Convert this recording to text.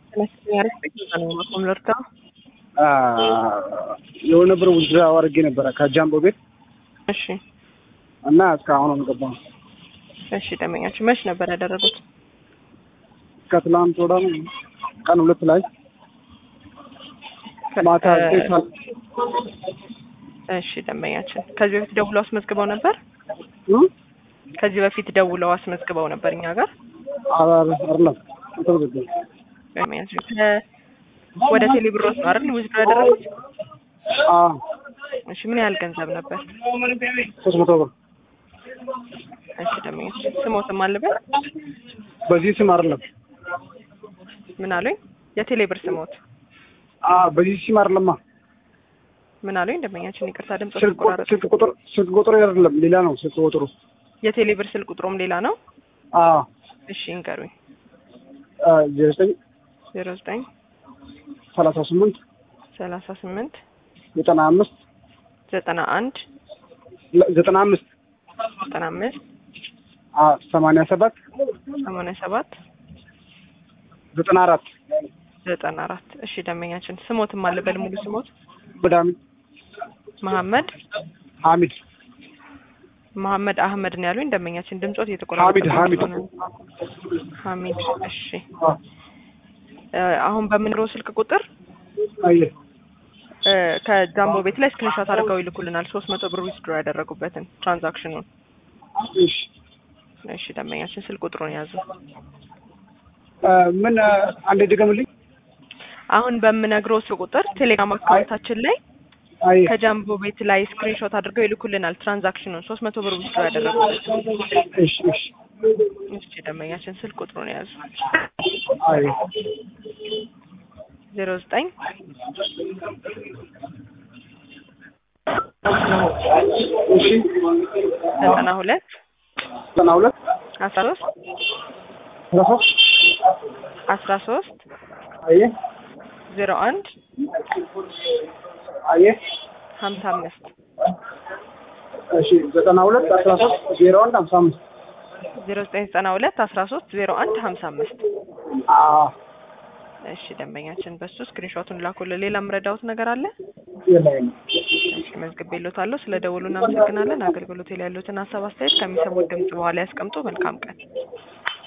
የሆነ ብር ውዝድራ አድርጌ ነበረ ከጃምቦ ቤት እሺ እና እስካሁን አልገባም። እሺ ደንበኛችን መች ነበር ያደረጉት? ከትላንት ወደ ቀን ሁለት ላይ ማታ ዘጠኝ ሰዓት እሺ ደንበኛችን ከዚህ በፊት ደውለው አስመዝግበው ነበር? እ? ከዚህ በፊት ደውለው አስመዝግበው ነበር እኛ ጋር አረ- አይደለም አልተመዘገበም። ደንበኛችን ከ- ወደ ቴሌብሮስ ነው አይደል ውዝድሮ ያደረጉት? አዎ እሺ ምን ያህል ገንዘብ ነበር? ሶስት መቶ ብር እሺ ደንበኛችን ስሞትም አለበት በዚህ ስም አይደለም። ምን አሉኝ? የቴሌብር ስሞት አዎ በዚህ ስም አይደለማ። ምን አሉኝ? ደንበኛችን ይቅርታ ድምጽ ስልክ ቁ- ተቆራረጠ። ስልክ ቁጥር ስልክ ቁጥር አይደለም ሌላ ነው ስልክ ቁጥሩ። የቴሌብር ስልክ ቁጥሩም ሌላ ነው? አዎ እሺ እንገሩኝ። ዜሮ ዘጠኝ ዜሮ ዘጠኝ ሰላሳ ስምንት ሰላሳ ስምንት ዘጠና አምስት ዘጠና አንድ ዘጠና አምስት ዘጠና አምስት ሰማንያ ሰባት ሰማንያ ሰባት ዘጠና አራት ዘጠና አራት እሺ ደንበኛችን ስሞትም አለበል ሙሉ ስሞት በዳሚ መሐመድ ሐሚድ መሐመድ አህመድ ነው ያሉኝ። ደንበኛችን ድምጾት እየተቆራረጠ ሐሚድ ሐሚድ ሐሚድ እሺ እ አሁን በምንሮ ስልክ ቁጥር አየ እ ከጃምቦ ቤት ላይ ስክሪንሾት አድርገው ይልኩልናል። ሶስት መቶ ብር ዊዝድሮ ያደረጉበትን ትራንዛክሽኑን። እሺ እሺ ደንበኛችን ስልክ ቁጥሩን ያዙ። እ ምን እ አንዴ ድገምልኝ። አሁን በምነግረው ስልክ ቁጥር ቴሌግራም አካውንታችን ላይ አየ ከጃምቦ ቤት ላይ ስክሪንሾት አድርገው ይልኩልናል ትራንዛክሽኑን ሶስት መቶ ብር ዊዝድሮ ያደረጉበትን። እሺ እሺ እሺ ደንበኛችን ስልክ ቁጥሩን ያዙ። አየ ዜሮ ዘጠኝ እሺ ዘጠና ሁለት ዘጠና ሁለት አስራ ሶስት አስራ ሶስት አስራ ሶስት አየ ዜሮ አንድ አየ ሀምሳ አምስት እሺ ዘጠና ሁለት አስራ ሶስት ዜሮ አንድ ሀምሳ አምስት ዜሮ ዘጠኝ ዘጠና ሁለት አስራ ሶስት ዜሮ አንድ ሀምሳ አምስት አዎ እሺ ደንበኛችን በሱ ስክሪንሾቱን ላኩልን። ሌላ የምረዳውት ነገር አለ? የለም እሺ መዝግቤልዎታለሁ። ስለ ደውሉ እናመሰግናለን። አገልግሎት ላይ ያሉትን ሀሳብ አስተያየት ከሚሰሙት ድምጽ በኋላ ያስቀምጡ። መልካም ቀን።